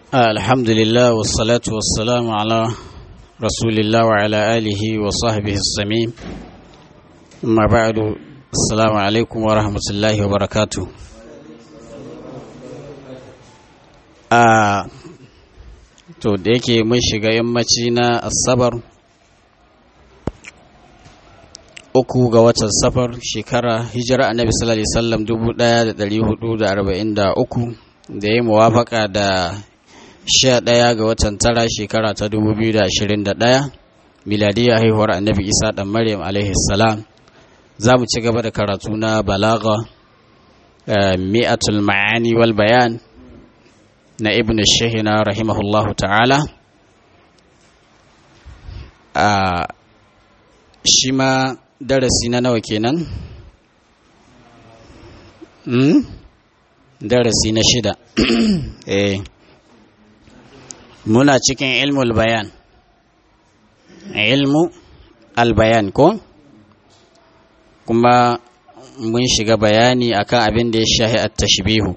الحمد لله والصلاة والسلام على رسول الله وعلى آله وصحبه السميم أما بعد السلام عليكم ورحمة الله وبركاته آه to da yake mun shiga yammaci na asabar uku ga watan safar shekara hijira annabi sallallahu alaihi wasallam 1443 da ya muwafaka da sha ɗaya ga watan tara shekara ta 2021 miladiyya haihuwar annabi isa ɗan maryam alaihi salam za mu ci gaba da karatu na balaga mi'atul ma'ani wal bayan na ibn shahina rahimahullahu ta'ala a shi ma darasi na nawa kenan darasi na shida eh muna cikin ilmul bayan ilmu albayan ko kuma mun shiga bayani akan abin da ya shahi a tashbihu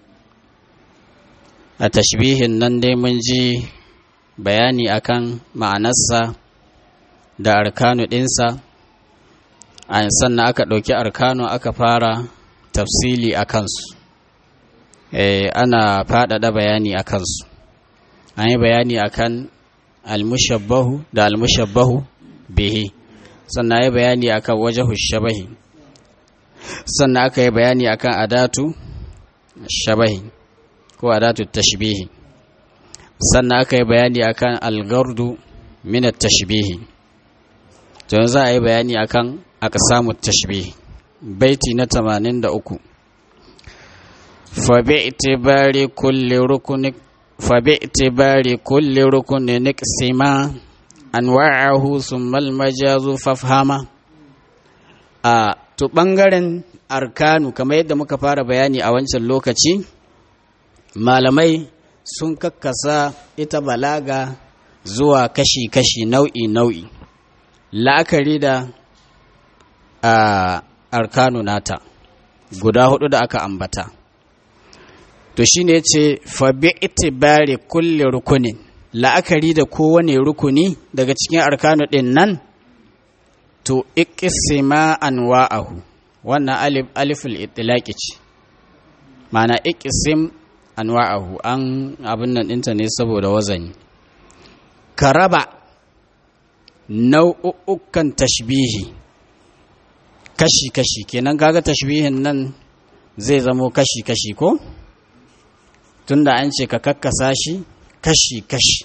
a tashbihin nan dai mun ji bayani akan ma'anarsa da arkanu ɗinsa sannan aka ɗauki arkanu aka fara tafsili a kansu ana faɗaɗa bayani a kansu an yi bayani akan almushabbahu da almushabbahu bihi sannan yi bayani akan wajahu shabahi sannan aka yi bayani akan adatu shabahi ko adatu tashbihi sannan aka yi bayani akan algardu min tashbihi to za a yi bayani akan aqsamu tashbihi baiti na 83 fa bi itibari kulli rukuni فباعتبار كل ركن نقسم أنواعه ثم المجاز فافهما a to ɓangaren arkanu kamar yadda muka fara bayani a wancan lokaci malamai sun kakkasa ita balaga zuwa kashi-kashi nau'i-nau'i la'akari da a arkanu nata guda hudu da aka ambata to shi ne ce fabi itibari kulle rukunin la'akari da kowane rukuni daga cikin arkanu ɗin nan to ikisima anwa'ahu wannan alif aliful itilaki ce mana ikisim anwa'ahu an abin nan ɗinta ne saboda wazani ka raba nau'ukan tashbihi kashi-kashi kenan kaga tashbihin nan zai zamo kashi-kashi ko? tunda an ce ka kakkasa shi kashi-kashi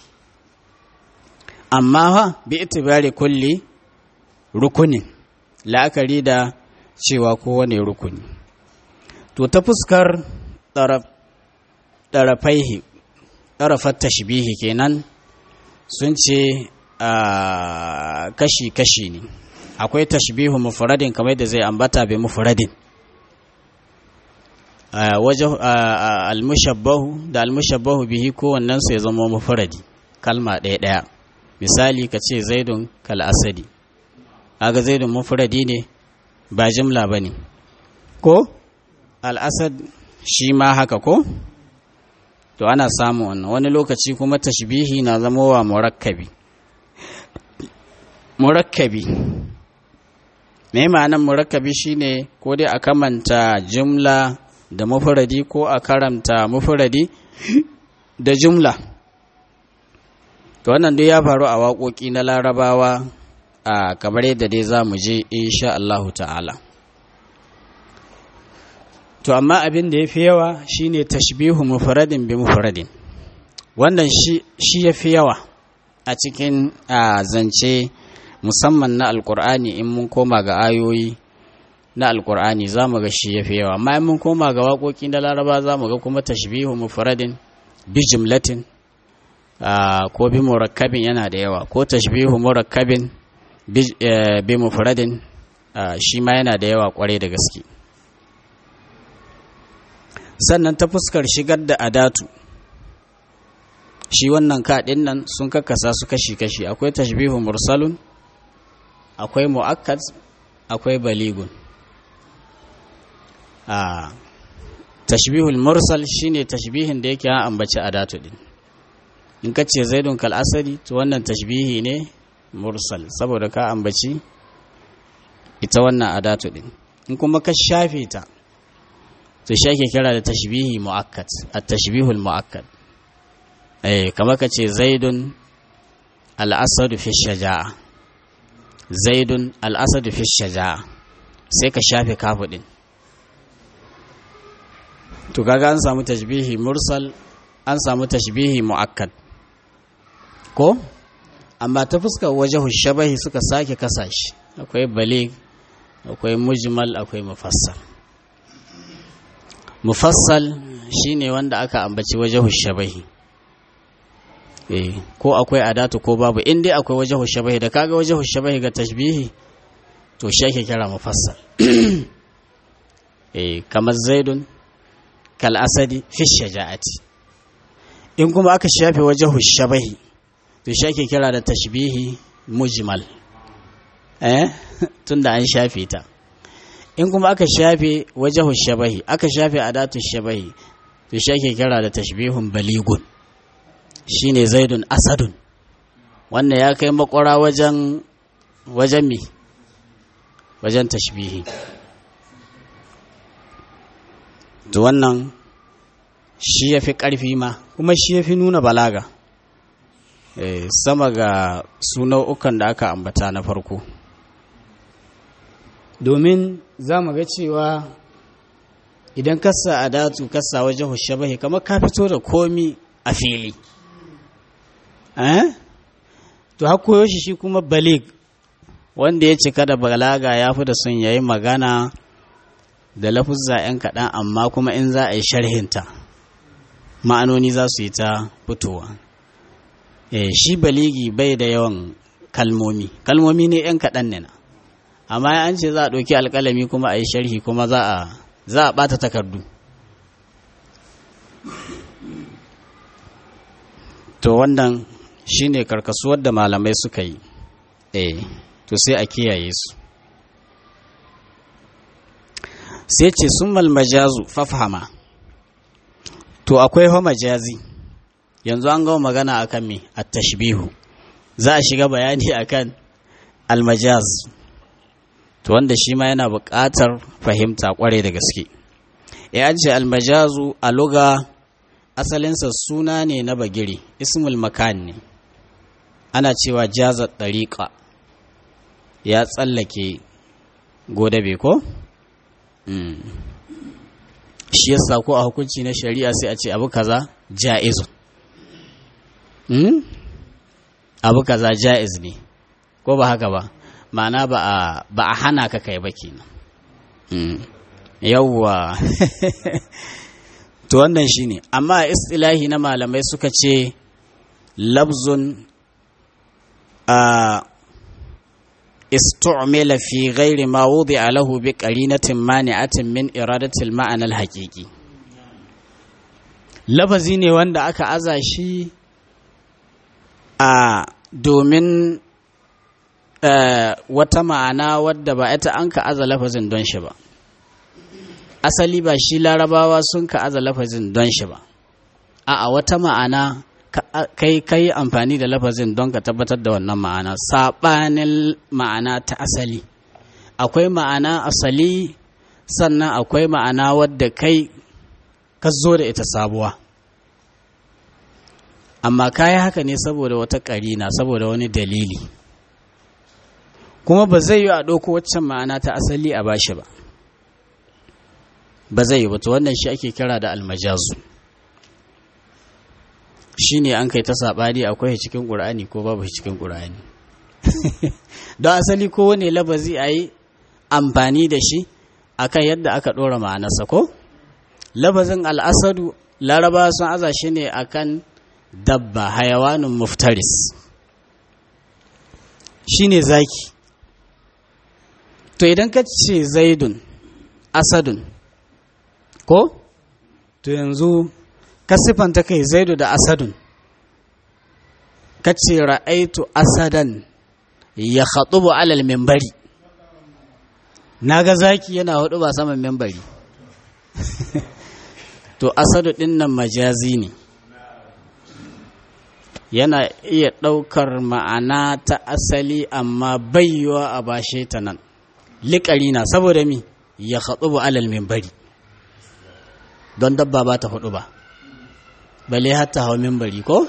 amma ha bi itibari kulli rukunin la'akari da cewa kowane rukuni to ta fuskar ɗarafaihi ɗarafar tashbihi kenan sun ce kashi-kashi ne akwai tashbihu mufradin kamar da zai ambata bai mufradin wajen almushabbahu da almushabbahu bihi kowannen su ya zama mufradi kalma ɗaya ɗaya misali ka ce zaidun kal asadi aga zaidun mufradi ne ba jimla ba ne ko al'asad shi ma haka ko to ana samun wannan wani lokaci kuma tashbihi na zama wa murakkabi murakkabi me ma'anan murakkabi shine ko dai a kamanta jumla da mufuradi ko a karanta mufuradi da jumla to wannan dai ya faru a waƙoƙi na larabawa a kamar yadda dai za mu je insha Allahu ta'ala to amma abin da ya fi yawa shine tashbihu mufradin bi mufradin wannan shi ya fi yawa a cikin zance musamman na alkur'ani in mun koma ga ayoyi na alkur'ani za mu ga shi ya fi yawa amma in mun koma ga waƙoƙi na laraba za mu ga kuma tashbihu mufradin bi jumlatin ko bi murakkabin yana da yawa ko tashbihu murakkabin bi mufradin shi ma yana da yawa kwarai da gaske sannan ta fuskar shigar da adatu shi wannan kaɗin nan sun kakkasa su kashi-kashi akwai tashbihu mursalun akwai mu'akkad akwai baligun a tashbihul mursal shine tashbihin da yake an ambaci adatu din in ka ce zaidun kal asadi to wannan tashbihi ne mursal saboda ka ambaci ita wannan adatu din in kuma ka shafe ta to shi ake kira da tashbihi mu'akkad at-tashbihul mu'akkad eh kamar ka ce zaidun al-asadu fi shaja'a zaidun al-asadu fi shaja'a sai ka shafe kafu din to kaga an samu tashbihi mursal an samu tashbihi mu'akkad ko amma ta fuskar wajahu shabahi suka sake kasashi akwai balig akwai mujmal akwai mufassal mufassal shine wanda aka ambaci wajahu shabahi eh ko akwai adatu ko babu in dai akwai wajahu shabahi da kaga wajahu shabahi ga tashbihi to shi ake kira mufassal eh kamar zaidun kal asadi fi shaja'ati in kuma aka shafe wajahu shabahi to shi ake kira da tashbihi mujmal eh tunda an shafe ta in kuma aka shafe wajahu shabahi aka shafe adatu shabahi to shi ake kira da tashbihun baligun shine zaidun asadun wannan ya kai makwara wajen wajen mi wajen tashbihi to wannan shi ya fi ƙarfi ma kuma shi ya fi nuna balaga e, sama ga su nau'ukan da aka ambata na farko domin za mu ga cewa idan kasa a datu kasa wajen hushabahi kamar ka fito da komi a fili eh? to hakoyo shi shi kuma balig wanda ya cika da balaga ya fi da sun yayi magana da lafuzza 'yan kaɗan amma kuma in za a yi sharhinta ma'anoni za su yi ta fitowa e, shi baligi bai da yawan kalmomi kalmomi ne 'yan kaɗan ne na amma an ce za a ɗauki alƙalami kuma a yi sharhi kuma za a za a ɓata takardu to wannan shine karkasuwar da malamai suka yi eh to sai a kiyaye su sai ce sun majazu fafhama to akwai fa majazi yanzu an gama magana akan me at-tashbihu za a shiga bayani akan al-majaz to wanda shi ma yana buƙatar fahimta ƙware da gaske ya ce al-majazu a luga asalinsa suna ne na bagiri ismul makan ne ana cewa jaza ɗariƙa ya tsallake godabe ko? shi yasa ko a hukunci na shari'a sai a ce abu kaza ja'izun abu kaza ja'iz ne ko ba haka ba ma'ana ba a hana ka kai ba kenan yawwa to wannan shine amma istilahi na malamai suka ce labzun a استعمل في غير ما وضع له بقرينة مانعة من إرادة المعنى الحقيقي lafazi ne wanda aka aza shi a domin wata ma'ana wadda ba ita an ka aza lafazin don shi ba asali ba shi larabawa sun ka aza lafazin don shi ba a wata ma'ana kai kai amfani da lafazin don ka tabbatar da wannan ma'ana saɓanin ma'ana ta asali akwai ma'ana asali sannan akwai ma'ana wadda kai ka zo da ita sabuwa amma kayi haka ne saboda wata ƙarina saboda wani dalili kuma ba zai yi a ɗauko waccan ma'ana ta asali a bashi ba ba zai yi ba to wannan shi ake kira da almajazu shi ne an kai ta saɓani akwai cikin ƙur'ani ko babu cikin ƙur'ani don asali kowane labazi a yi amfani da shi akan yadda aka ɗora ma'anarsa ko labazin al'asadu laraba sun aza shi ne akan dabba hayawanin muftaris shi ne zaki to idan ka ce zaidun asadun ko to yanzu ka siffanta kai zaidu da asadun ka ce ra'aitu asadan ya haɗubu alal membari na ga zaki yana hudu ba saman membari to asadu ɗin nan majazi ne yana iya ɗaukar ma'ana ta asali amma bayyuwa a bashe ta nan liƙari na saboda mi ya haɗu ba alal bari don dabba ba ta hudu ba bale hatta hau mimbari ko?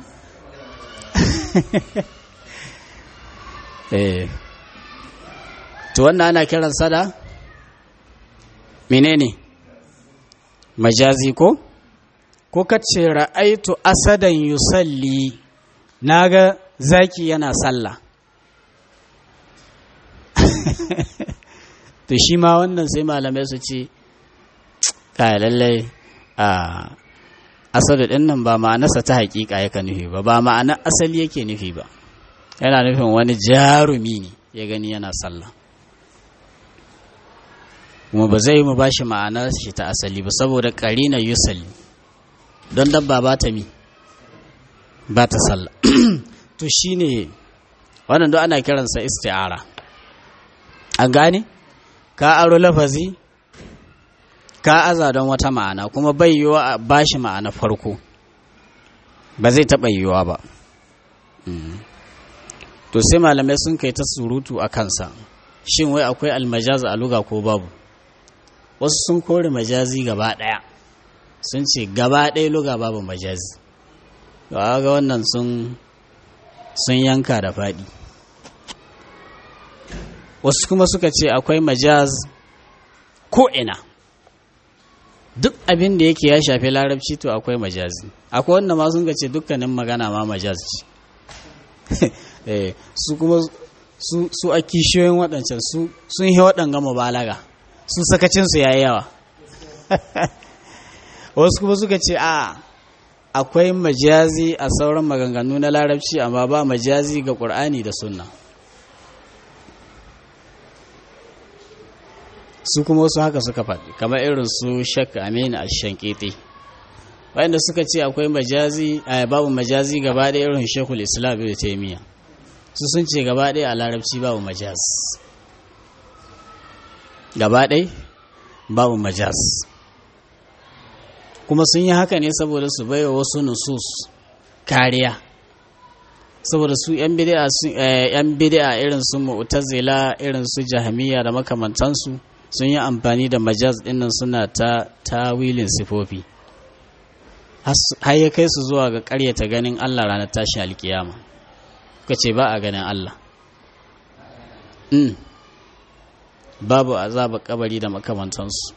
eh to wannan ana kiran sada menene majazi ko ko kace ra'aitu asadan yusalli naga zaki yana sallah to shi ma wannan sai malamai su ce kai lallai a asadu din nan ba ma'anarsa ta hakika yake nufi ba ba ma'ana asali yake nufi ba yana nufin wani jarumi ne ya gani yana sallah kuma ba zai mu bashi ma'anar shi ta asali ba saboda karina yusalli don dabba ba ta mi ba ta sallah to shine wannan duk ana kiransa isti'ara an gane ka aro lafazi ka aza don wata ma'ana kuma bai yiwa a bashi ma'ana farko ba zai taɓa yiwuwa ba to sai malamai sun kai ta surutu a kansa shin wai akwai almajaz a luga ko babu wasu sun kore majazi gaba ɗaya sun ce gaba ɗaya luga babu majazi ga wannan sun sun yanka da faɗi wasu kuma suka ce akwai majaz ko ina duk abin da yake ya shafi larabci to akwai majazi akwai wanda ma sun ce dukkanin magana ma majaz ce su kuma su a kishiyoyin waɗancan sun yi waɗanga mubalaga su sakacinsu ya yi yawa wasu kuma suka ce a akwai majazi a sauran maganganu na larabci amma ba majazi ga ƙur'ani da sunna su kuma wasu haka suka faɗi kamar irin su shak amin a shankete wanda suka ce akwai majazi a babu majazi gaba ɗaya irin shekul islam da taimiyya su sun ce gaba ɗaya a larabci babu majaz gaba ɗaya babu majaz kuma sun yi haka ne saboda su baiwa wasu nusus kariya saboda su yan bid'a irin su mu'tazila irin su jahmiya da makamantansu sun yi amfani da majaz dinnan suna ta tawilin sifofi har ya kai su zuwa ga ƙaryata ganin Allah ranar tashin alkiyama ka ce ba a ganin Allah babu azaba kabari da makamantansu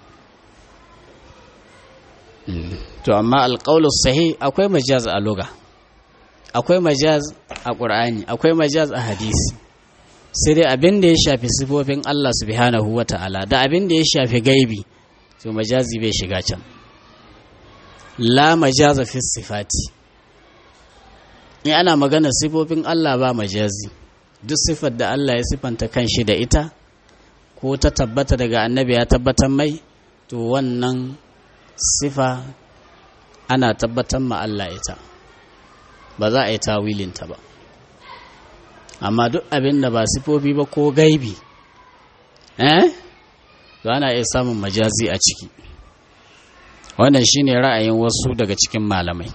to amma alƙaulus sahi akwai majaz a luga akwai majaz a ƙur'ani akwai majaz a hadisi sai dai abin da ya shafi sifofin Allah subhanahu wa ta'ala da abin da ya shafi gaibi to majazi bai shiga can la majaza fi sifati in ana magana sifofin Allah ba majazi duk sifar da Allah ya sifanta kanshi da ita ko ta tabbata daga annabi ya tabbatar mai to wannan sifa ana tabbatar ma Allah ita ba za a yi tawilinta ba amma duk abin da ba sifofi ba ko gaibi eh to ana iya samun majazi a ciki wannan shine ra'ayin wasu daga cikin malamai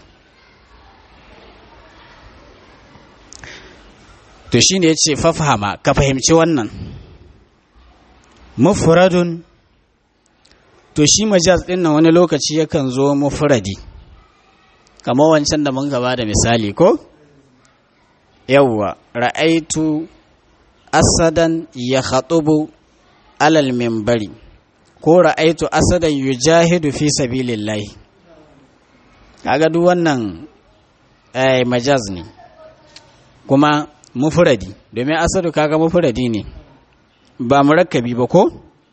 to shine yace fafahama ka fahimci wannan mufradun to shi majaz din nan wani lokaci yakan zo mufradi kamar wancan da mun gaba da misali ko yawwa ra'aitu asadan ya khatubu alal minbari ko ra'aitu asadan yujahidu fi sabilillahi kaga duk wannan eh majaz ne kuma mufradi domin asadu kaga mufradi ne ba murakkabi ba ko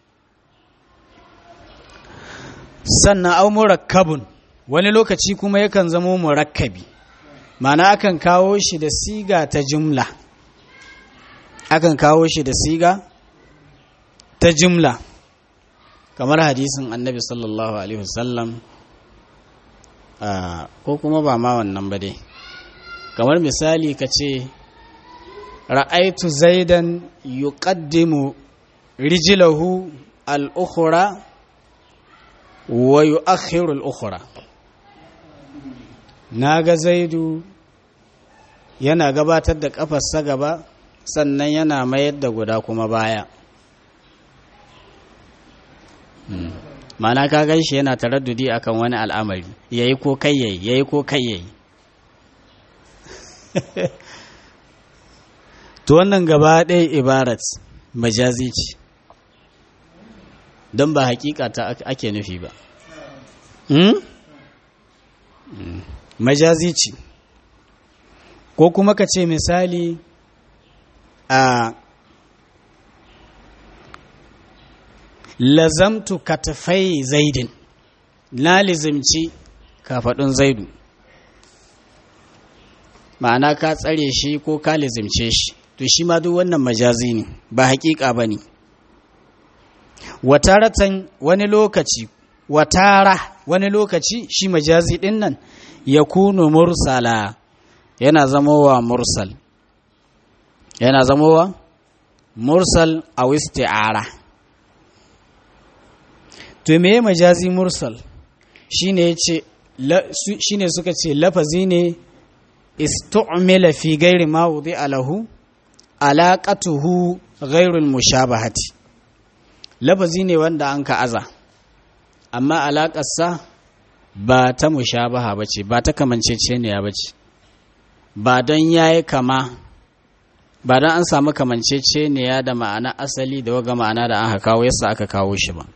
sannan au murakkabun wani lokaci kuma yakan zamo murakkabi mana akan kawo shi da siga ta jumla akan kawo shi da siga ta jumla kamar hadisin annabi sallallahu alaihi wasallam ko kuma ba ma wannan ba dai kamar misali ka ce ra'aitu zaidan yuqaddimu rijlahu al-ukhra wa yu'akhiru al-ukhra naga zaidu yana gabatar da ƙafarsa gaba sannan yana mayar da guda kuma baya mana ka gan shi yana taraddudi akan wani al'amari yayi ko kai yayi yayi ko kai yayi to wannan gaba ɗaya ibarat majazi ce don ba hakika ta ake nufi ba majazi ce ko kuma ka ce misali a lazamtu katafai zaidin na lizimci kafaɗin zaidu ma'ana ka tsare shi ko ka lizimce shi to shi ma duk wannan majazi ne ba hakika ba ne wataratan wani lokaci watara wani lokaci shi majazi ɗin nan ya kunu mursala yana zamowa mursal yana zamowa mursal a wisti'ara to me majazi mursal shine yace shine suka ce lafazi ne istu'mila fi ghairi ma wudi'a lahu alaqatuhu ghairul mushabahati lafazi ne wanda an ka aza amma alaƙarsa ba ta mushabaha ba ce ba ta kamanceceniya ba ce ba don ya yi kama ba don an samu kamanceceniya da ma'ana asali da waga ma'ana da aka kawo yasa aka kawo shi ba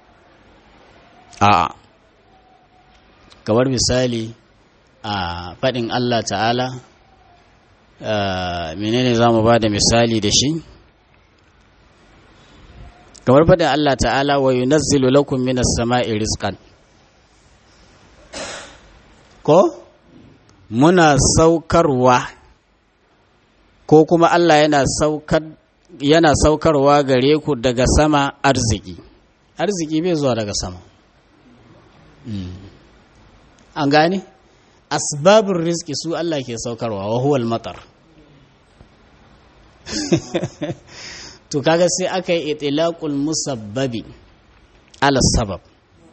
a'a kamar misali a faɗin Allah ta'ala menene za mu ba da misali da shi kamar faɗin Allah ta'ala wa yunazzilu lakum minas sama'i rizqan ko muna saukarwa ko kuma Allah yana saukar yana saukarwa gare ku daga sama arziki arziki bai zuwa daga sama an gane asbabin rizki su Allah ke saukarwa wa huwal matar to kaga sai aka yi itilaqul musabbabi ala sabab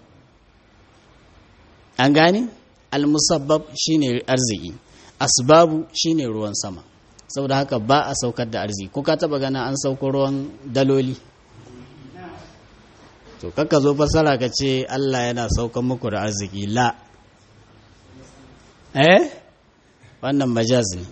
an gane al musabbab shine arziki asbabu shine ruwan sama saboda haka ba a saukar da arziki ko ka taba gana an sauko ruwan daloli to kakka zo fasara ka ce Allah yana saukan muku da arziki la eh wannan majaz ne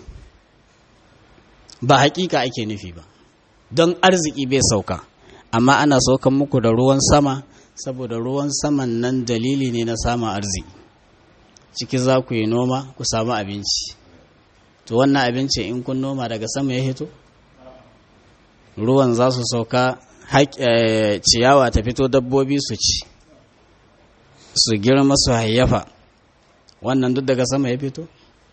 ba hakika ake nufi ba don arziki bai sauka amma ana saukan muku da ruwan sama saboda ruwan saman nan dalili ne na samun arziki ciki za ku yi noma ku samu abinci to wannan abinci in kun noma daga sama ya hito ruwan za su sauka ciyawa ta fito dabbobi su ci su girma su hayyafa wannan duk daga sama ya fito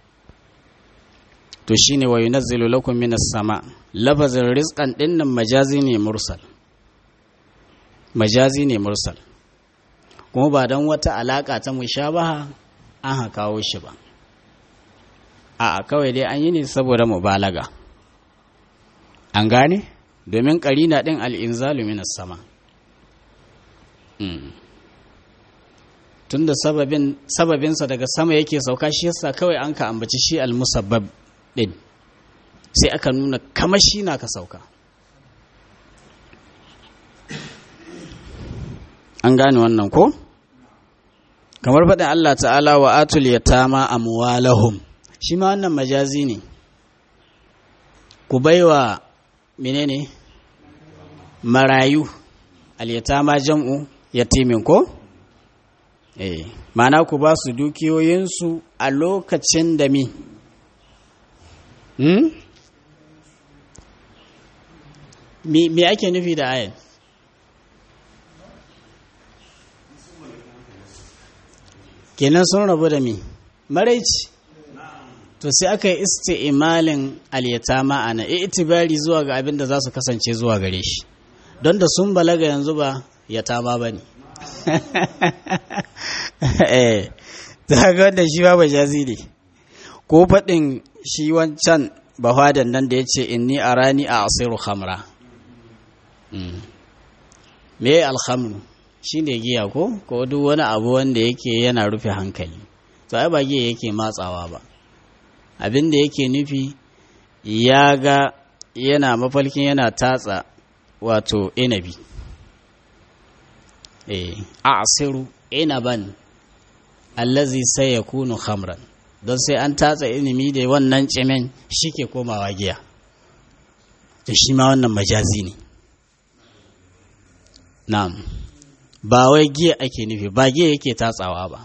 to shine wa yunazzilu lakum minas sama lafazin rizqan dinnan majazi ne mursal majazi ne mursal kuma ba don wata alaka ta mushabaha an ha kawo shi ba a kawai dai an yi ne saboda mubalaga an gane domin karina din al'inzalu minas sama tunda sababin sababinsa daga sama yake sauka shi yasa kawai an ka ambaci shi al-musabbab din sai aka nuna kamar shi na ka sauka an gane wannan ko kamar faɗin Allah ta'ala wa atul yatama amwalahum shi ma wannan majazi ne ku baiwa menene marayu al-yatama jam'u yatimin ko eh mana ku ba su dukiyoyinsu a lokacin da mi hmm? me ake nufi da ayan kenan sun rabu da mi maraici to sai aka yi isti'imalin aliyata ma'ana itibari zuwa ga abin da za su kasance zuwa gare shi don da sun balaga yanzu ba yatama ba ne eh ta ga wanda shi ba jazi ne ko faɗin shi wancan bahadan nan da ya ce inni arani a asiru khamra me alhamru shi ne giya ko ko duk wani abu wanda yake yana rufe hankali to ai ba giya yake matsawa ba abin da yake nufi ya ga yana mafalkin yana tatsa wato inabi eh a'siru inaban allazi sai ya kunu khamran don sai an tatsa inimi da wannan cimin shike komawa giya to shi ma wannan majazi ne na'am ba wai giya ake nufi ba giya yake tatsawa ba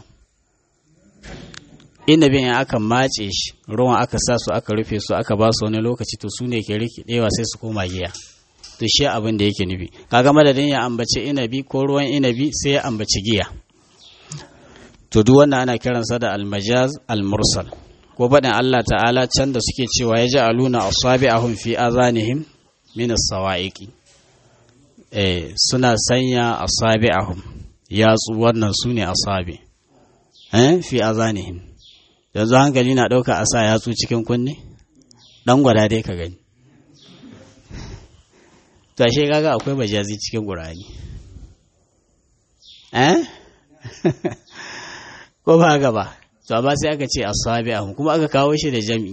inabin in aka matse shi ruwan aka sa su aka rufe su aka ba su wani lokaci to su ne ke rikidewa sai su koma giya to shi abin da yake nufi kaga madadin ya ambaci inabi ko ruwan inabi sai ya ambaci giya to duk wannan ana kiransa da almajaz almursal ko faɗin Allah ta'ala can da suke cewa ya ji aluna asabi'ahum fi azanihim min as-sawa'iqi eh suna sanya asabi'ahum yatsu wannan sune asabi eh fi azanihim yanzu hankali na ɗauka a sa yatsu cikin kunne ɗan gwada dai ka gani to ashe kaga akwai majazi cikin ƙur'ani eh ko ba haka ba to amma sai aka ce asabi ahum kuma aka kawo shi da jami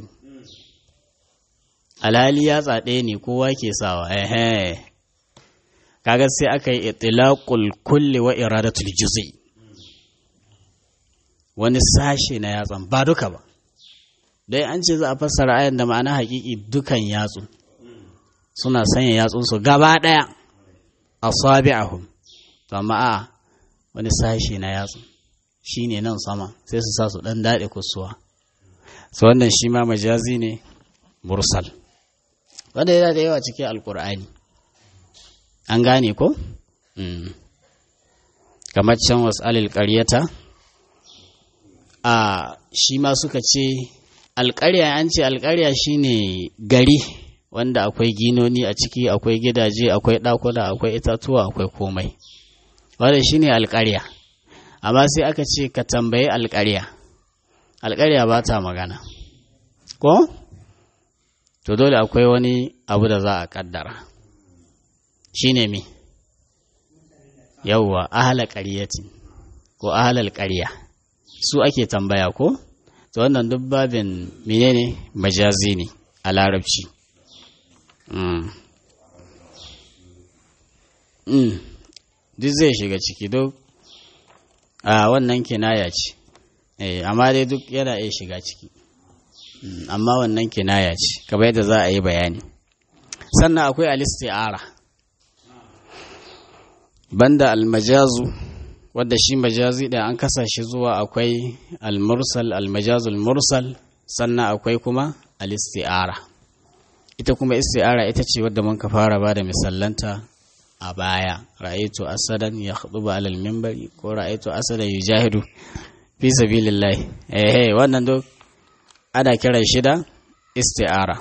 alhali ya tsaɗe ne kowa ke sawa eh kaga sai aka yi itlaqul kulli wa iradatul juz'i wani sashe na yatsan ba duka ba dai an ce za a fassara ayan da ma'ana hakiki dukan yatsu suna sanya yatsunsu gaba ɗaya a sabi'ahum to amma a wani sashe na yatsu shi ne nan sama sai su sa su ɗan daɗe kusuwa su wannan shi ma majazi ne mursal wanda yana da yawa cikin alkur'ani an gane ko kamar can wasu alil ƙaryata a shi ma suka ce alƙarya an ce alƙarya shine gari wanda akwai ginoni a ciki akwai gidaje akwai ɗakuna akwai itatuwa akwai komai wanda shine alƙarya amma sai aka ce ka tambayi alƙarya alƙarya ba ta magana ko to dole akwai wani abu da za a ƙaddara shine me yawwa ahala ƙaryatin ko ahalal ƙarya su ake tambaya ko to wannan duk babin menene majazi ne a larabci duk zai shiga ciki duk a wannan kinaya ce amma dai duk yana iya shiga ciki amma wannan kinaya ce kamar yadda za a yi bayani sannan akwai alisti'ara banda almajazu wadda shi majazi da an kasa shi zuwa akwai almursal almajazul mursal sannan akwai kuma alisti'ara ita kuma isti'ara ita ce wadda mun ka fara ba da misallanta a baya ra'aytu asadan ya khutuba alal minbari ko ra'aytu asadan yujahidu fi sabilillah eh wannan duk ana kiran shi da isti'ara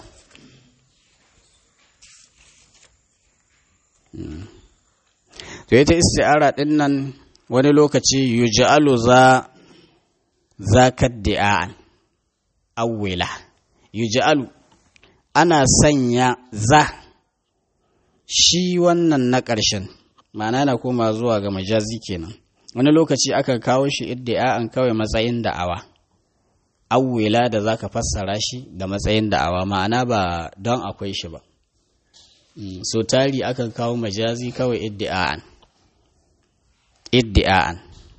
to ita isti'ara din nan wani lokaci yuj'alu za zakaddi'an awwila yuj'alu ana sanya za shi wannan na ƙarshen ma'ana na koma zuwa ga majazi kenan wani lokaci aka kawo shi iddi'a'an kawai matsayin da'awa awwila da zaka fassara shi da matsayin da'awa ma'ana ba don akwai shi ba so tari akan kawo majazi kawai iddi'a'an iddi'a'an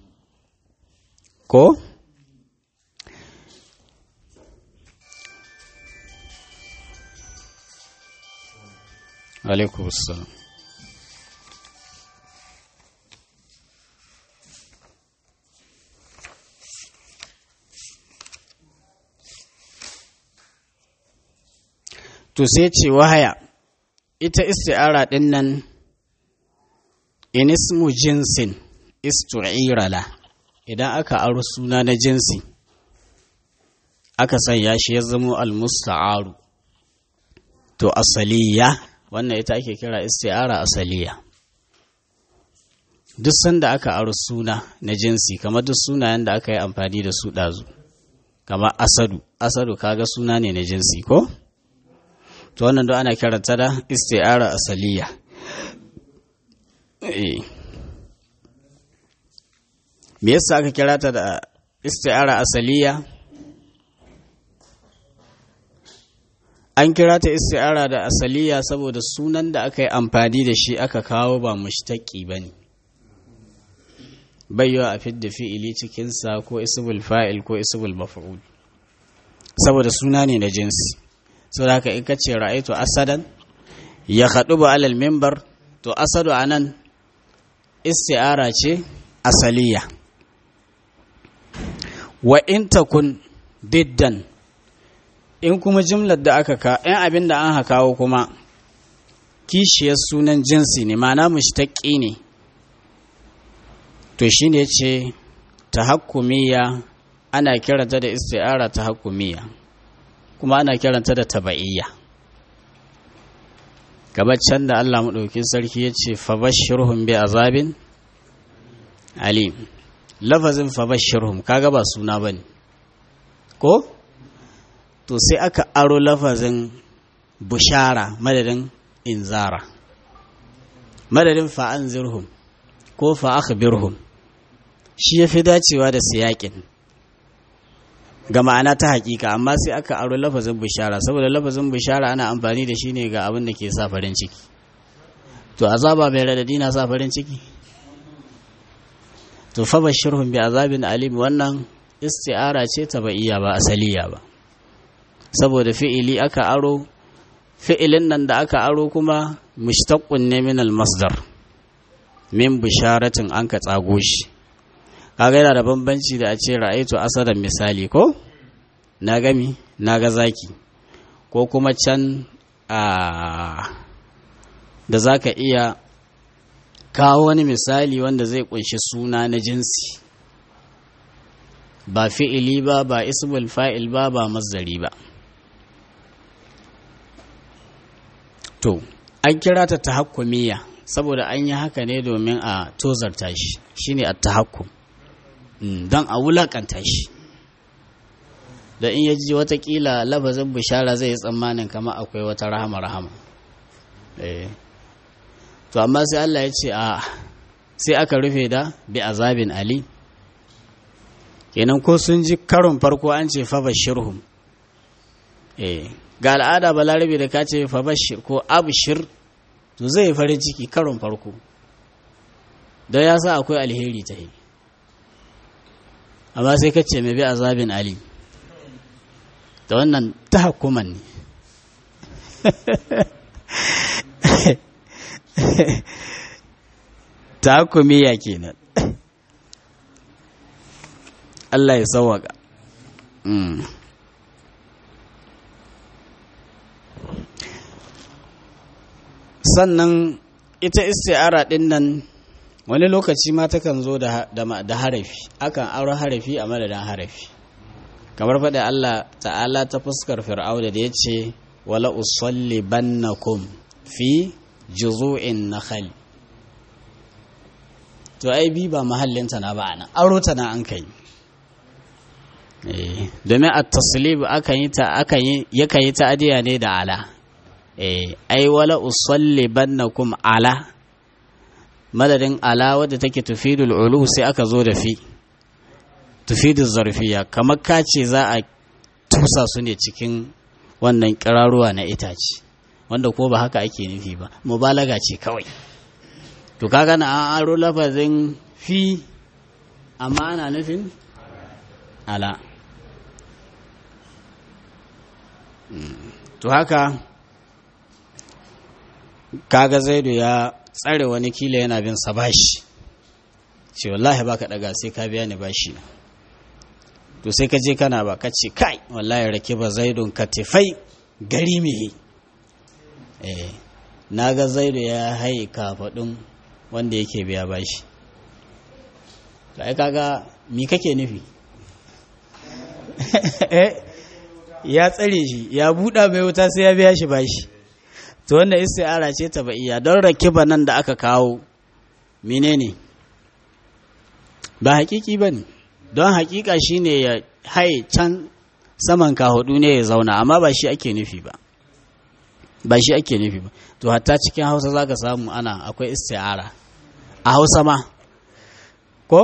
ko alaikum assalam to sai ce wahaya ita isti'ara ɗin nan inismu jinsin istu'irala idan aka aro suna na jinsi aka sanya shi ya zamo almusta'aru to asaliya wannan ita ake kira isti'ara asaliya duk sanda aka aro suna na jinsi kamar duk sunayen da aka yi amfani da su ɗazu kamar asadu asadu kaga suna ne na jinsi ko to wannan don ana kiranta da isti'ara asaliya me yasa aka kira ta da isti'ara asaliya an kira ta isti'ara da asaliya saboda sunan da aka yi amfani da shi aka kawo ba mushtaki ba ne bayyawa a fidda fi'ili cikinsa ko isbul fa'il ko isbul maf'ul saboda suna ne na jinsi sau da haka in ka ce ra'aitu asadan ya haɗu ba alal mimbar to asadu a nan isti'ara ce asaliya wa in takun diddan in kuma jimlar da aka ka in abin da an kawo kuma kishiyar sunan jinsi ne ma'ana mushtaqi ne to shine ce tahakkumiya ana kiranta da isti'ara tahakkumiya kuma ana kiranta da taba'iyya gabacin da Allah maɗauki sarki ya ce fabashirhum bi azabin alim lafazin fabashirhum kaga ba suna bane ko to sai aka aro lafazin bushara madadin inzara madadin fa'anzirhum ko fa'akhbirhum shi yafi dacewa da siyakin ga ma'ana ta hakika amma sai aka aro lafazin bushara saboda lafazin bushara ana amfani da shi ne ga abin da ke sa farin ciki to azaba mai radadi na sa farin ciki to fa bashirhum bi azabin alim wannan isti'ara ce ta ba'iyya ba asaliya ba saboda fi'ili aka aro fi'ilin nan da aka aro kuma mushtaqqun ne min al-masdar min bisharatin an ka tsago shi kaga yana da bambanci da a ce ra'aitu asadan misali ko na gami na ga zaki ko kuma can a da zaka iya kawo wani misali wanda zai kunshi suna na jinsi ba fi'ili ba ba ismul fa'il ba ba mazdari ba to an kira ta tahakkumiyya saboda an yi haka ne domin a tozarta shi shine at-tahakkum don a wulakanta shi da in ya ji watakila labazin bishara zai yi tsammanin kama akwai wata rahama rahama to amma sai Allah ya ce a sai aka rufe da bi azabin ali kenan ko sun ji karon farko an ce fa bashirhum eh ga al'ada balarabe da ka ce fa bashir ko abshir to zai farin ciki karon farko don ya sa akwai alheri ta yi amma sai ka ce mai bi azabin ali da wannan ta hakuman ne ta hakumiya kenan Allah ya sauwaka sannan ita isti'ara din nan wani lokaci ma takan zo da harafi akan aro harafi a madadin harafi kamar faɗi Allah ta'ala ta fuskar fir'auna da ya ce wala usalli bannakum fi juzu'in nakhal to ai bi ba mahallinta na ba nan aro ta na an kai domin a taslib akan yi ta akan yi yakan yi ta adiya ne da ala ai wala usalli bannakum ala madadin ala wadda take tufidul ulu sai aka zo da fi tufidul zarfiya kamar ka ce za a tusa su ne cikin wannan kiraruwa na itace wanda ko ba haka ake nufi ba mubalaga ce kawai to kaga na an aro lafazin fi amma ana nufin ala to haka kaga zaidu ya tsare wani kila yana bin sa bashi ce wallahi baka daga sai ka biya ni bashi to sai ka je kana ba ka ce kai wallahi rake ba zaidun katifai gari mihi eh na ga zaidu ya haye kafaɗin wanda yake biya bashi da ai kaga mi kake nufi ya tsare shi ya buɗa mai wuta sai ya biya shi bashi to wannan isti'ara ce ta ba'iya don rakiba nan da aka kawo menene ba hakiki ba ne don hakika shine ya haye can saman kahudu ne ya zauna amma ba shi ake nufi ba ba shi ake nufi ba to hatta cikin hausa za ka samu ana akwai isti'ara a hausa ma ko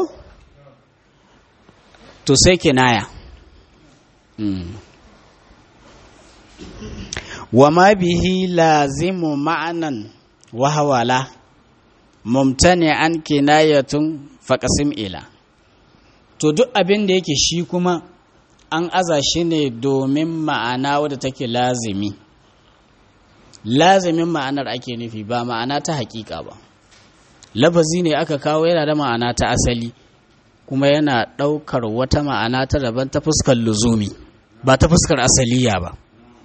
to sai kinaya wa ma bihi lazimu ma'anan wahawala mumtani an kinayatun faƙasim ila to duk abin da yake shi kuma an aza shi ne domin ma'ana wadda take lazimi lazimin ma'anar ake nufi ba ma'ana ta hakika ba lafazi ne aka kawo yana da ma'ana ta asali kuma yana ɗaukar wata ma'ana ta daban ta fuskar luzumi ba ta fuskar asaliya ba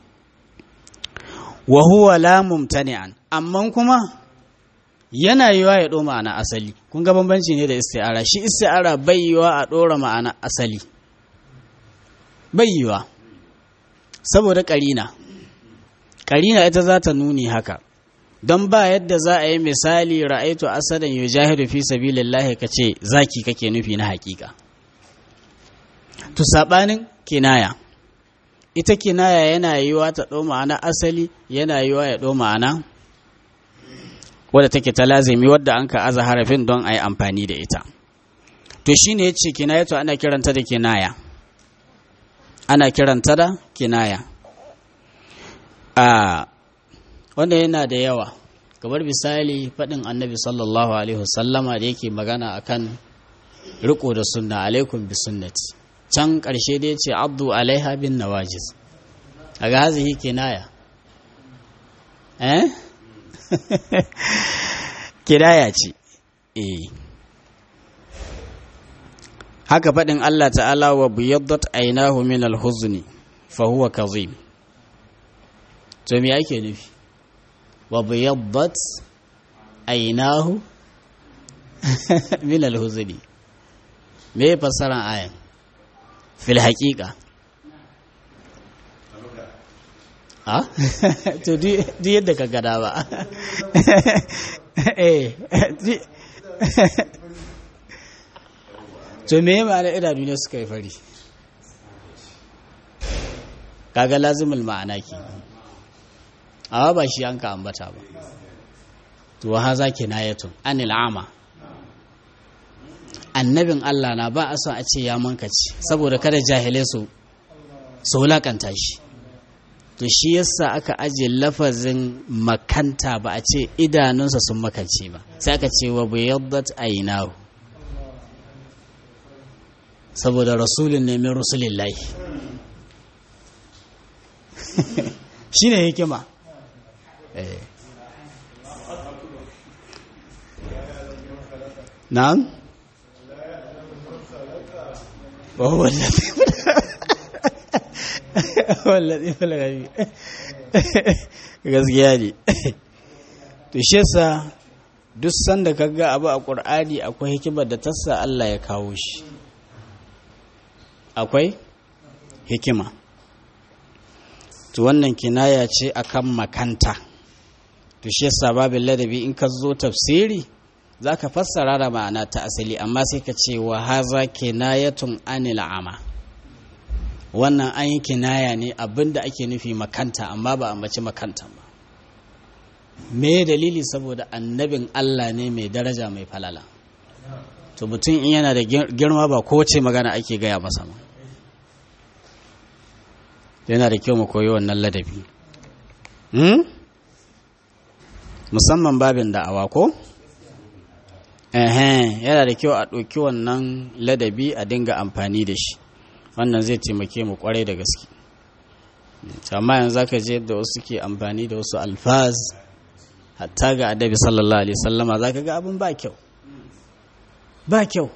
wa huwa la mumtani'an amma kuma yana yiwa ya ɗo ma'ana asali kun ga bambanci ne da isti'ara shi isti'ara bai yiwa a ɗora ma'ana asali bai yiwa saboda ƙarina ƙarina ita za ta nuni haka don ba yadda za a yi misali ra'aitu asadan yujahidu fi sabilillahi ka ce zaki kake nufi na hakika to sabanin kinaya ita kinaya yana yiwa ta ɗau ma'ana asali yana yiwa ya ɗau ma'ana wadda take ta lazimi wadda an ka aza harafin don a yi amfani da ita to shine ya ce kinaya to ana kiranta da kinaya ana kiranta da kinaya a wanda yana da yawa kamar misali faɗin annabi sallallahu alaihi wasallama da yake magana akan riko da sunna alaikum bi sunnati can ƙarshe da ya ce abdu alaiha bin nawajiz a ga hazihi kinaya eh kinaya ce eh haka faɗin Allah ta'ala wa biyaddat ainahu min al-huzni fa huwa kazim to me ake nufi wa biyaddat ainahu min al-huzni me fassaran ayan fil haqiqa ha to duk yadda ka gada ba eh to me ma'ana idanu ne suka yi fari kaga lazimul ma'ana ke amma ba shi an ka ambata ba to wa haza kinayatun anil ama annabin Allah na ba a son a ce ya mankaci saboda kada jahilai su su wulakanta shi to shi yasa aka ajiye lafazin makanta ba a ce idanunsa sun makance ba sai aka ce wa bayaddat aynahu saboda rasulun ne min rasulillahi shi ne hikima na'am وهو الذي wallazi falagabi gaskiya ne to shi yasa duk sanda kaga abu a qur'ani akwai hikimar da tassa Allah ya kawo shi akwai hikima to wannan kinaya ce akan makanta to shi yasa babin ladabi in ka zo tafsiri zaka fassara da ma'ana ta asali amma sai ka ce wa haza kinayatun anil ama wannan an yi kinaya ne abinda ake nufi makanta amma ba a mace makanta ba me dalili saboda annabin Allah ne mai daraja mai falala to mutum in yana da girma ba kowace magana ake gaya masa ma yana da kyau mu koyi wannan ladabi musamman babin da'awa ko yana da kyau a ɗauki wannan ladabi a dinga amfani da shi wannan zai taimake mu kwarai da gaske amma yanzu zaka je yadda wasu ke amfani da wasu alfaz hatta ga adabi sallallahu alaihi sallama zaka ga abin ba kyau ba kyau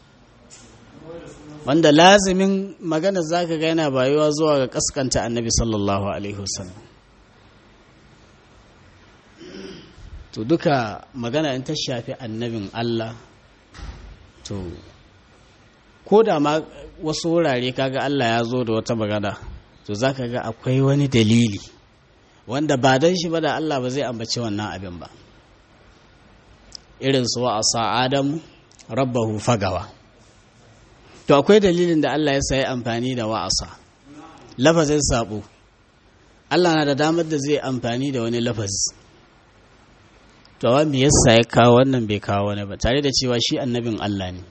wanda lazimin magana zaka ga yana bayuwa zuwa ga kaskanta annabi sallallahu alaihi wasallam to duka magana in ta shafi annabin Allah to ko da ma wasu wurare kaga Allah ya zo da wata magana to zaka ga akwai wani dalili wanda ba don shi ba da Allah ba zai ambaci wannan abin ba irin su wa asa adamu rabbahu fagawa to akwai dalilin da Allah ya sayi amfani da wa'asa lafazin sabo Allah na da damar da zai amfani da wani lafazi to wa me yasa ya kawo wannan bai kawo wani ba tare da cewa shi annabin Allah ne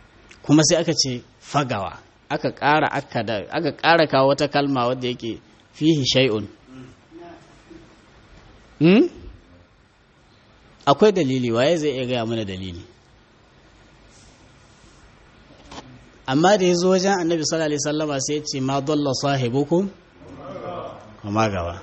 kuma sai aka ce fagawa aka ƙara aka da aka ƙara kawo wata kalma wadda yake fihi shay'un hmm? akwai dalili waye zai iya gaya mana dalili amma da ya zo wajen annabi sallallahu alaihi wasallama sai ya ce ma dalla sahibukum amma gaba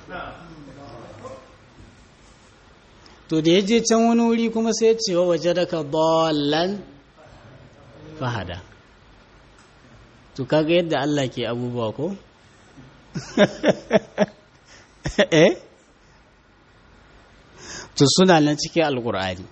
to da ya je can wani wuri kuma sai ya ce wa waje daga dallan fahada to kaga yadda Allah ke abubuwa ko eh to suna nan cikin alkur'ani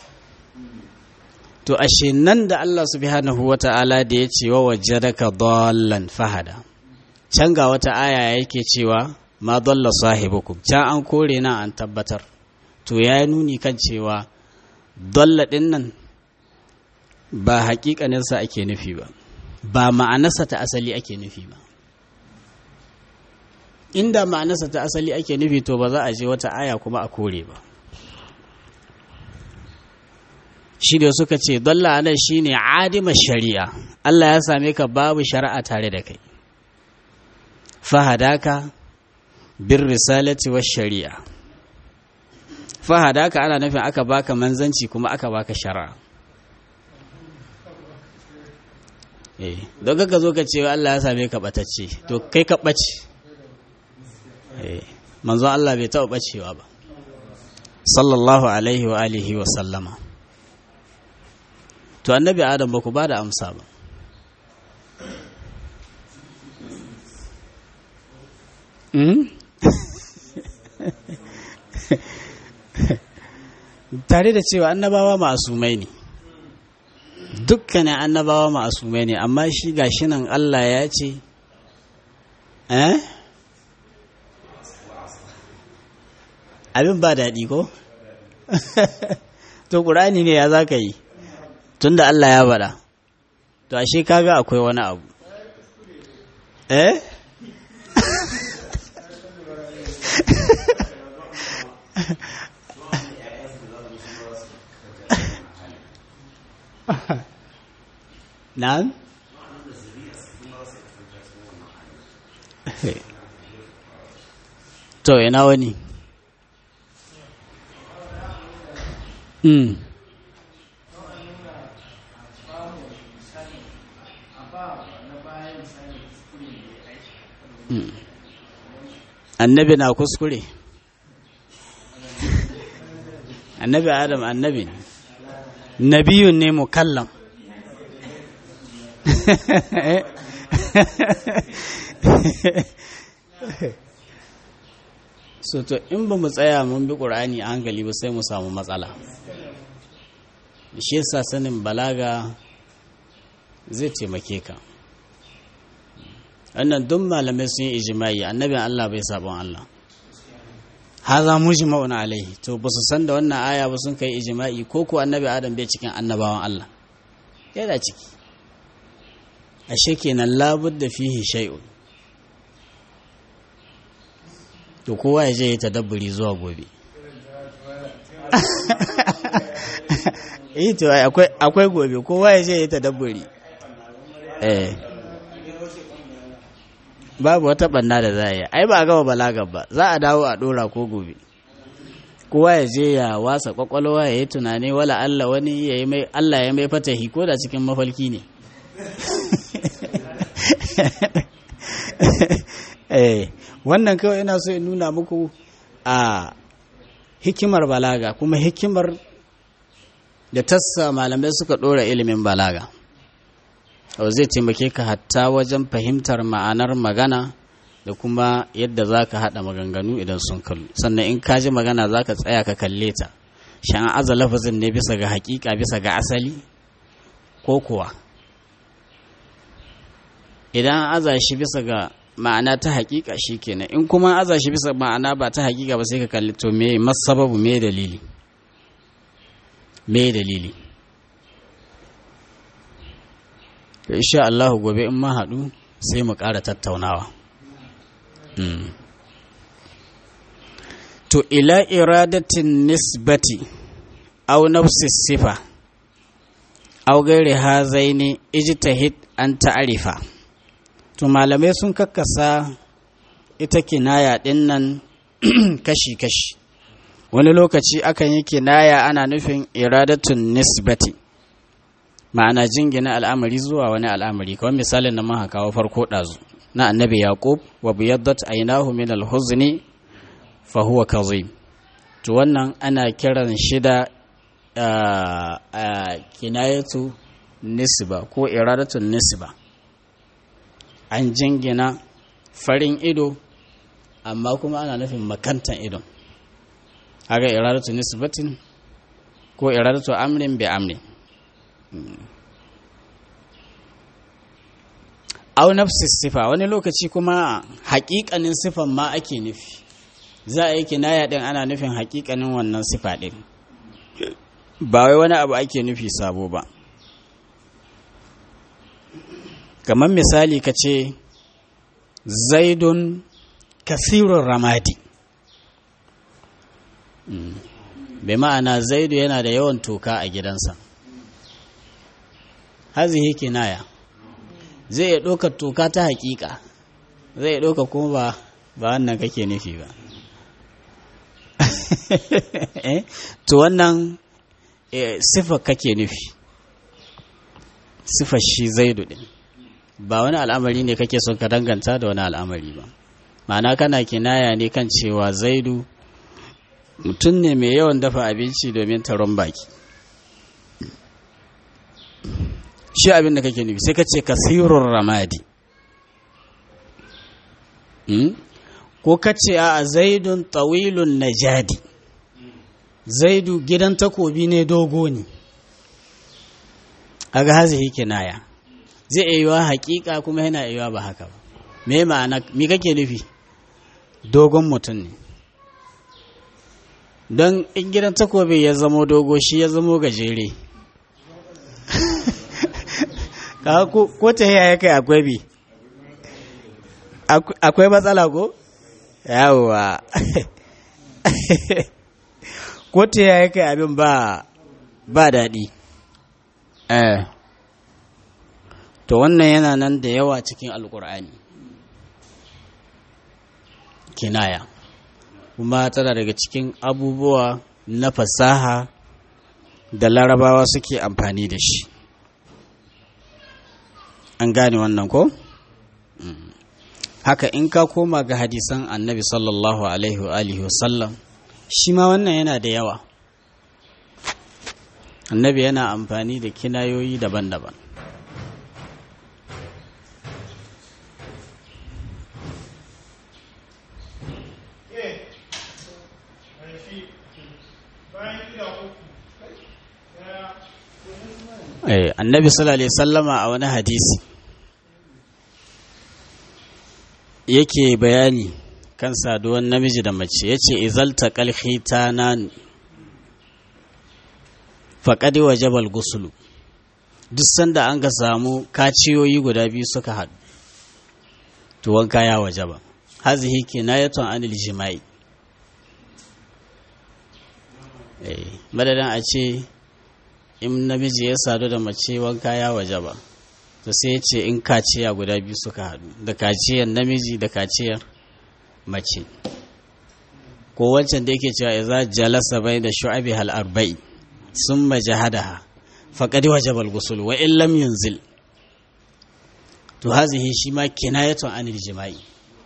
to ashe nan da Allah subhanahu wata'ala da ya ce wa wajadaka dallan fahada can ga wata aya yake cewa ma dalla sahibukum can an kore nan an tabbatar to ya nuni kan cewa dalla din nan ba hakikaninsa ake nufi ba ba ma'anarsa ta asali ake nufi ba inda ma'anarsa ta asali ake nufi to ba za a je wata aya kuma a kore ba shi da suka ce dalla anan shine adima shari'a Allah ya same ka babu shari'a tare da kai fahadaka bir risalati wa shari'a fahadaka ana nufin aka baka manzanci kuma aka baka shari'a eh don ka zo ka ce Allah ya same ka batacce to kai ka bace eh manzon Allah bai taɓa bacewa ba sallallahu alaihi wa alihi wa sallama to annabi adam ba ku ba da amsa ba tare da cewa annabawa ma'asumai ne dukkanin annabawa ma'asumai ne amma shi gashi nan Allah ya ce eh abin ba daɗi ko to ƙurani ne ya za ka yi tunda Allah ya bada to ashe kaga akwai wani abu eh na'am to ina wani mm. annabi na kuskure annabi adam annabi ne nabiyun ne mukallam so to in ba mu tsaya mun bi ƙur'ani a hankali ba sai mu samu matsala shi yasa sanin balaga zai taimake ka wannan duk malamai sun yi ijimai annabin Allah bai sabon Allah haza mujma'un alaihi to ba su san da wannan aya ba sun kai ijma'i ko ko annabi Adam bai cikin annabawan Allah yana ciki ashe kenan labudda fihi shay'un to kowa ya je ya tadabburi zuwa gobe eh to akwai akwai gobe kowa ya je ya tadabburi eh babu wata banna da za a yi ai ba a gama balagar ba za a dawo a dora ko gobe kowa ya je ya wasa kwakwalwa ya yi tunani wala Allah wani ya yi mai Allah ya mai fatahi ko da cikin mafalki ne eh wannan kawai ina so in nuna muku a hikimar balaga kuma hikimar da tassa malamai suka dora ilimin balaga zai taimake ka hatta wajen fahimtar ma'anar magana da kuma yadda za ka haɗa maganganu idan sun kallu sannan in ka ji magana za ka tsaya ka kalle ta shan aza lafazin ne bisa ga hakika bisa ga asali ko kuwa idan aza shi bisa ga ma'ana ta hakika shi kenan in kuma aza shi bisa ma'ana ba ta hakika ba sai ka kalli to me masababu me dalili me dalili insha Allah gobe in ma haɗu sai mu ƙara tattaunawa to ila iradatin nisbati aw nafsi sifa aw gairi hazaini ijtahid an ta'rifa to malamai sun kakkasa ita kinaya ɗin nan kashi-kashi wani lokaci akan yi kinaya ana nufin iradatun nisbati ma'ana jingina al'amari zuwa wani al'amari kawai misalin da muka kawo farko ɗazu na annabi yaqub wa biyaddat aynahu min al-huzni fa huwa kazim to wannan ana kiran shi da kinayatu nisba ko iradatun nisba an jingina farin ido amma kuma ana nufin makantan idon haka iradatu nisbatin ko iradatu amrin bi amrin au nafsi sifa wani lokaci kuma haƙiƙanin sifan ma ake nufi za a yi kinaya din ana nufin haƙiƙanin wannan sifa din ba wai wani abu ake nufi sabo ba kamar misali ka ce zaidun kasirun ramadi bai ma'ana zaidu yana da yawan toka a gidansa hazihi kinaya zai iya ɗaukar toka ta hakika zai iya ɗauka kuma ba ba wannan kake nufi ba to wannan sifa kake nufi sifar shi zaidu ɗin ba wani al'amari ne kake son ka danganta da wani al'amari ba ma'ana kana kinaya ne kan cewa zaidu mutum ne mai yawan dafa abinci domin taron baki shi abin da kake nufi sai ka ce kasirun ramadi ko ka ce a zaidun tawilun najadi zaidu gidan takobi ne dogo ne a ga hazihi kinaya zai iya yiwa hakika kuma yana yiwa ba haka ba me ma'ana me kake nufi dogon mutum ne don in gidan takobi ya zamo dogo shi ya zamo gajere ko ta yaya kai akwai bi akwai matsala ko yawa ko ta yaya kai abin ba ba daɗi eh to wannan yana nan da yawa cikin alkur'ani kinaya kuma tana daga cikin abubuwa na fasaha da larabawa suke amfani da shi an gane wannan ko? haka in ka koma ga hadisan annabi sallallahu alaihi wa alihi wasallam shi ma wannan yana da yawa annabi yana amfani da kinayoyi daban-daban annabi sallallahu alaihi sallama a wani hadisi yake bayani kan saduwan namiji da mace ya ce izalta kalhita na faƙaɗi wa jabal gusulu duk sanda an ga samu kaciyoyi guda biyu suka haɗu to wanka ya waje ba hazihi kinayatun anil jima'i madadin a ce in namiji ya sadu da mace wanka ya waje ba to sai ya ce in kaciya guda biyu suka haɗu da kaciyar namiji da kaciyar mace ko wancan da yake cewa idza jalasa bai da shu'abi hal arba'i summa jahadaha faqad wajaba al-ghusl wa in lam yunzil to hazihi shi ma kinayatun anil jima'i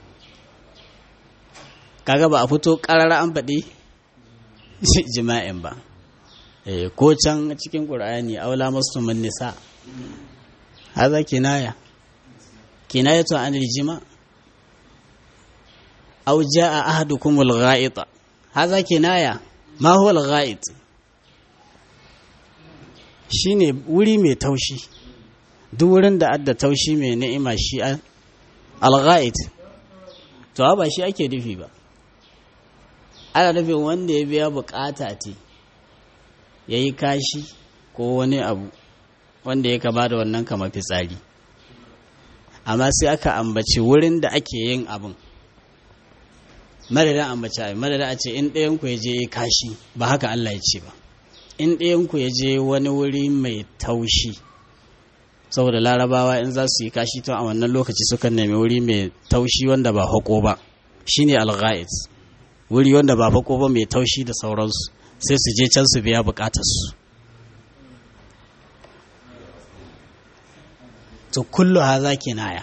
kaga ba a fito karara an faɗi jima'in ba ko can cikin ƙur'ani aula masu nisa haza kinaya kinayatu an jima aw jaa ahadukum al-gha'it haza kinaya ma huwa al-gha'it shine wuri mai taushi duk wurin da adda taushi mai ni'ima shi al-gha'it to ba shi ake nufi ba ana nufin wanda ya biya bukata ce ya yi kashi ko wani abu wanda ya kama da wannan kama fitsari amma sai aka ambaci wurin da ake yin abin madadin ambaci abin madadin a ce in ɗayanku ya je kashi ba haka Allah ya ce ba in ɗayanku ya je wani wuri mai taushi saboda larabawa in za su yi kashi tun a wannan lokaci sukan nemi wuri mai taushi wanda ba hako ba shine al-gha'id wuri wanda ba fako ba mai taushi da sauransu sai su je can su biya bukatarsu to kullu haza kinaya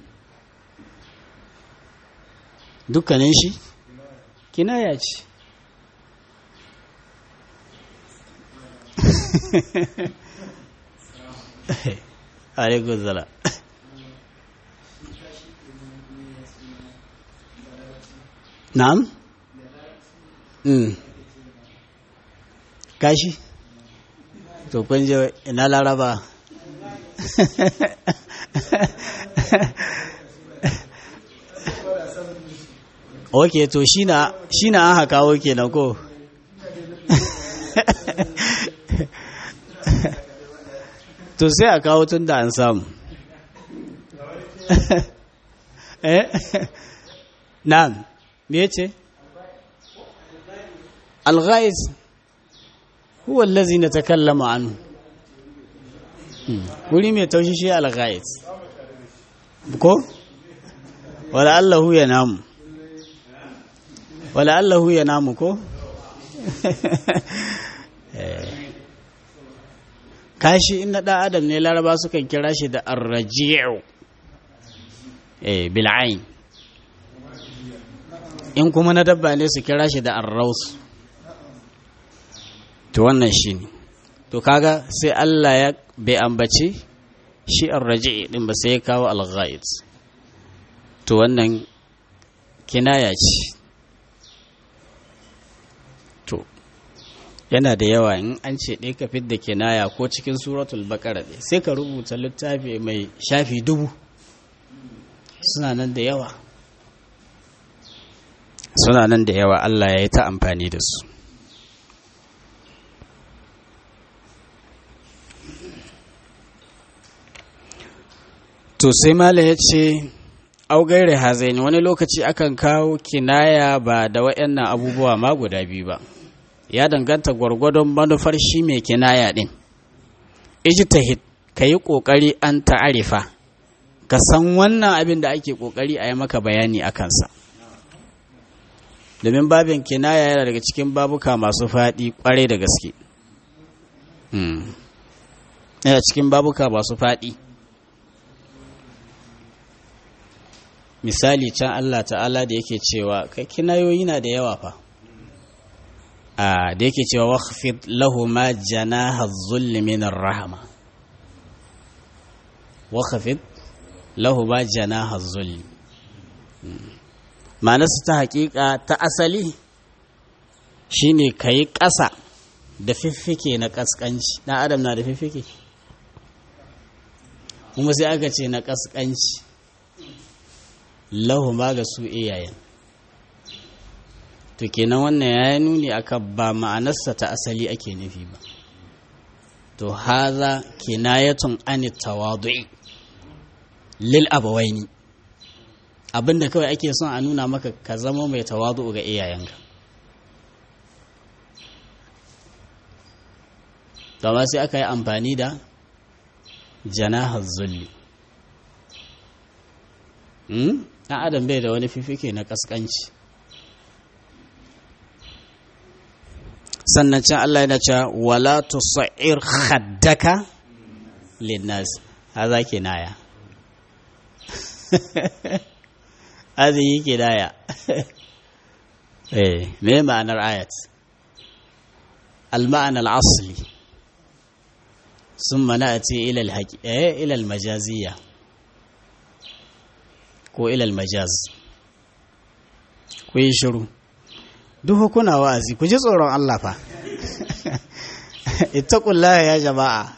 dukkanin shi kinaya ce alaikun zala na'am mm kashi to kun je ina laraba ok to shi na an haka oke na ko to sai a kawo tun da an samu eh na'am me ce al-ghaiz huwa allazi natakallama anhu wuri mai taushi shi al-ghaiz ko wala allahu ya namu wala allahu ya namu ko kashi in na ɗan adam ne laraba sukan kira shi da arraji'u eh bil'ain in kuma na dabba ne su kira shi da arraus to wannan shi ne to kaga sai Allah ya bai ambaci shi arraji'i din ba sai ya kawo al-ghaid to wannan kinaya ce yana da yawa in an ce ɗaya ka fidda kinaya ko cikin suratul baƙara ɗaya sai ka rubuta littafi mai shafi dubu suna nan da yawa suna nan da yawa Allah ya yi ta amfani da su to sai mala ya ce augaire hazaini wani lokaci akan kawo kinaya ba da waɗannan abubuwa ma guda biyu ba ya danganta gwargwadon manufar shi mai kinaya ɗin ijtihid ka yi ƙoƙari an ta'arifa ka san wannan abin da ake ƙoƙari a yi maka bayani a kansa domin babin kinaya yana daga cikin babuka masu faɗi ƙwarai da gaske yana cikin babuka masu faɗi misali can Allah ta'ala da yake cewa kai kinayoyi na da yawa fa da yake cewa wakhfid lahu ma janaha dhulli min ar-rahma wakhfid lahu ma janaha dhulli ma'anarsa ta hakika ta asali shine kai ƙasa da fiffike na kaskanci na adam na da fiffike kuma sai aka ce na kaskanci lahu ma ga su iyayen to kenan wannan ya nuni akan ba ma'anarsa ta asali ake nufi ba to haza kinayatun an tawadu'i lil abawaini abinda kawai ake son a nuna maka ka zama mai tawadu ga iyayenka Gama sai aka yi amfani da janahar zulli ɗan adam bai da wani fifike na ƙasƙanci sannan can Allah yana cewa wala tusa'ir khaddaka linnas haza kinaya hazihi kinaya eh me ma'anar ayat al-ma'ana al-asli ثم نأتي إلى الحق... إيه إلى المجازية ko ilal majaz ku yi shiru duk kuna wa'azi ku ji tsoron Allah fa ittaqullaha ya jama'a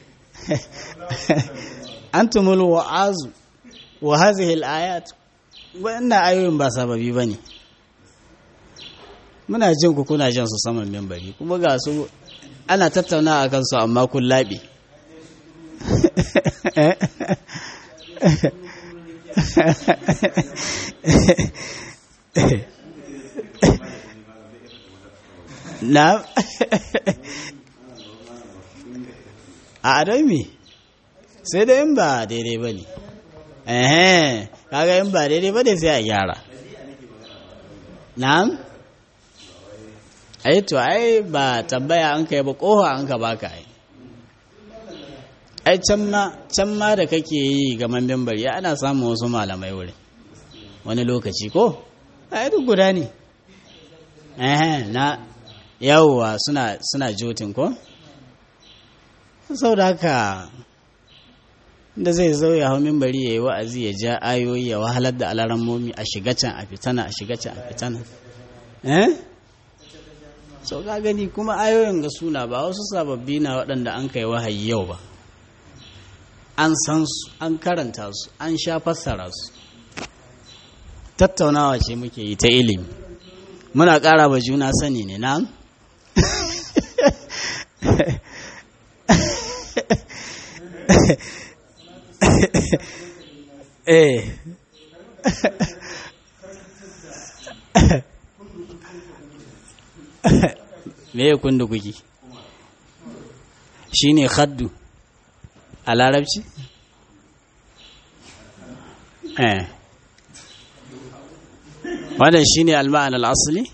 antumul wa'azu wa hadhihi al-ayat wannan ayoyin ba sababi bane muna jin ku kuna jin su saman membari kuma ga su ana tattauna akan su amma kun labe na a adon me sai da yin ba daidai ba ne ehe kaga yin ba daidai ba ne sai a gyara na'am ai to ai ba tambaya an kai ba kofa an ka baka ai ai can ma can ma da kake yi ga mambin bari ana samun wasu malamai wurin wani lokaci ko ai duk guda ne eh na yawwa suna suna jotin ko saboda haka da zai zo ya hau mimbari ya yi wa'azi ya ja ayoyi ya wahalar da alarammomi a shiga can a fitana a shiga can a fitana eh so ka gani kuma ayoyin ga suna ba wasu sababbi na waɗanda an kai wahayi yau ba an san su an karanta su an sha fassara su tattaunawa ce muke yi ta ilimi muna ƙara ba juna sani ne na eh me ya kundu kuki shi ne haddu a larabci? eh wannan shi ne alma'an al'asali?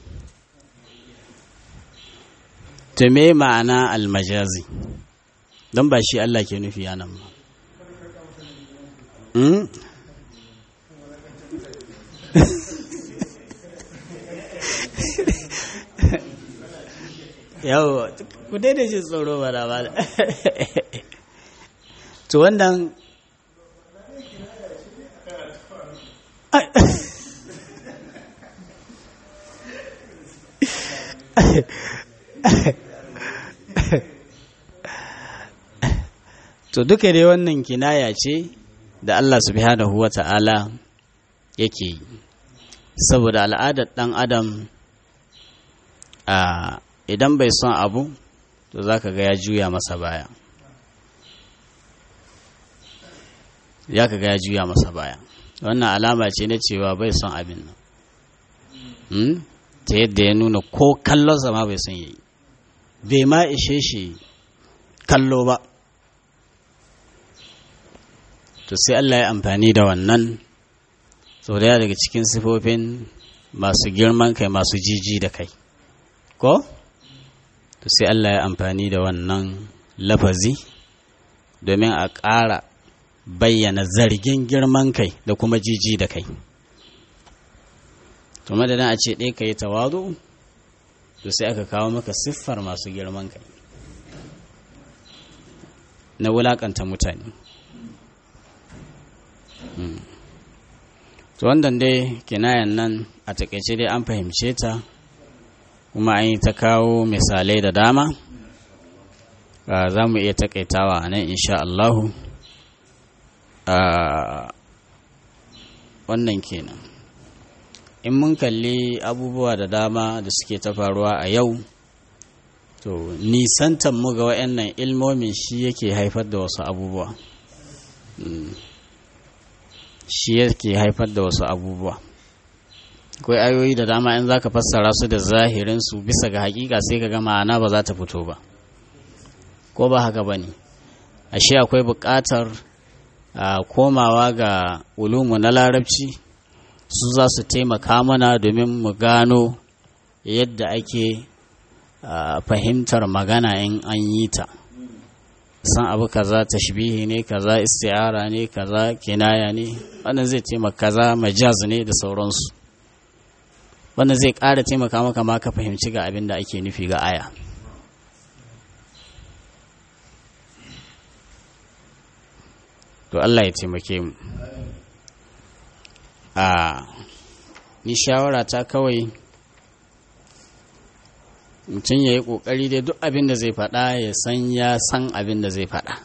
to me ma'ana almajazi don ba shi Allah ke nufi yanan ba yau ku daina jin tsoro ba da ba to wannan to duka dai wannan kinaya ce da Allah subhanahu wa ta'ala yake yi saboda al'adar ɗan adam a idan bai son abu to za ka ga ya juya masa baya ya ka ga ya juya masa baya wannan alama ce na cewa bai son abin nan ta yadda ya nuna ko kallonsa ma bai son yi bai ma ishe shi kallo ba to sai Allah ya amfani da wannan sau da daga cikin sifofin masu girman kai masu jiji da kai ko? to sai Allah ya amfani da wannan lafazi domin a ƙara bayyana zargin girman kai da kuma jiji da kai to madadin a ce ɗaya ka yi tawadu to sai aka kawo maka siffar masu girman kai na wulaƙanta mutane to wannan dai kinayan nan a takaice dai an fahimce ta kuma an yi ta kawo misalai da dama za mu iya takaitawa a nan insha Allahu wannan kenan in mun kalli abubuwa da dama da suke ta faruwa a yau to nisantan mu ga wa'annan ilmomin shi yake haifar da wasu abubuwa shi yake haifar da wasu abubuwa akwai ayoyi da dama in zaka fassara su da zahirin su bisa ga hakika sai ka ga ma'ana ba za ta fito ba ko ba haka ba ne ashe akwai buƙatar komawa ga ulumu na larabci su za su taimaka mana domin mu gano yadda ake fahimtar magana in an yi ta san abu kaza tashbihi ne kaza isti'ara ne kaza kinaya ne wannan zai taimaka kaza majaz ne da sauransu wannan zai ƙara taimaka maka ma ka fahimci ga abin da ake nufi ga aya to Allah ya taimake mu a ni shawara ta kawai mutum ya yi ƙoƙari dai duk abin da zai faɗa ya san ya san abin da zai faɗa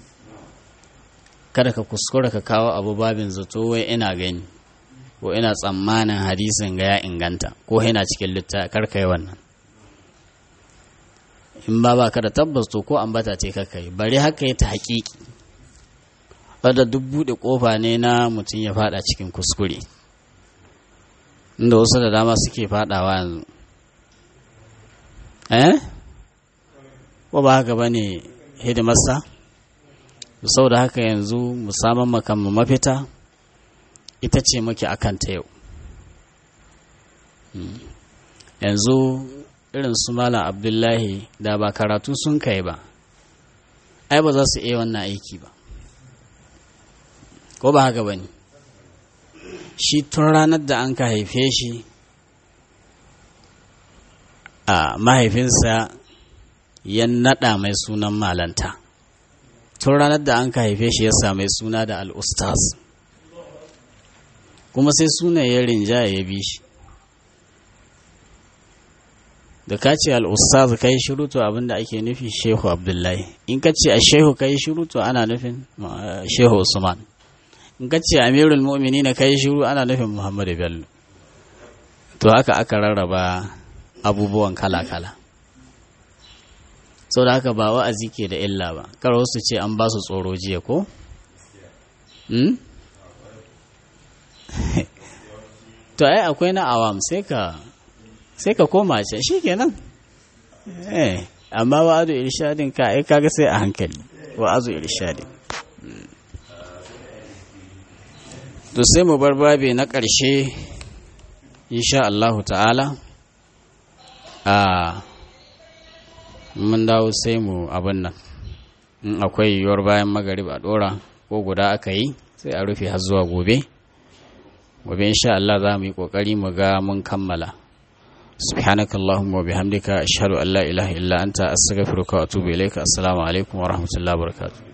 kada ka kuskura ka kawo abu babin zato wai ina gani ko ina tsammanin hadisin ga ya inganta ko yana cikin litta karka yi wannan in ba ba ka da tabbas to ko ambata ce kaka yi bari haka yi ta haƙiƙi wadda duk buɗe ƙofa ne na mutum ya faɗa cikin kuskure inda wasu da dama suke faɗawa yanzu eh ko ba haka ba ne hidimarsa sau da haka yanzu musamman makamma mafita ita ce muke akan ta yau yanzu irin su malam abdullahi da ba karatu sun kai ba ai ba za su iya wannan aiki ba ko ba haka ba ne shi tun ranar da an ka haife shi a mahaifinsa ya naɗa mai sunan malanta tun ranar da an ka haife shi ya sami suna da al'ustaz kuma sai suna ya rinjaya ya bi shi da ka ce al'ustaz ka yi shirutu abinda ake nufi shehu abdullahi in ka ce a shehu ka yi shirutu ana nufin shehu usman in ka ce amirul mu'mini na ka yi shiru ana nufin muhammadu bello to haka aka rarraba abubuwan kala-kala sau da haka ba wa'azi ke da illa ba kar wasu ce an ba su tsoro jiya ko? to ai akwai na awam sai ka sai ka koma ce shi kenan eh amma wa'azu irshadin ka ai kaga sai a hankali wa'azu irshadin to sai mu bar babe na ƙarshe insha Allahu ta'ala a mun dawo sai mu abin nan in akwai yiwuwar bayan magarib a dora ko guda aka yi sai a rufe har zuwa gobe gobe insha Allah za mu yi kokari mu ga mun kammala سبحانك اللهم وبحمدك أشهد أن لا إله إلا أنت أستغفرك وأتوب إليك السلام عليكم ورحمة الله وبركاته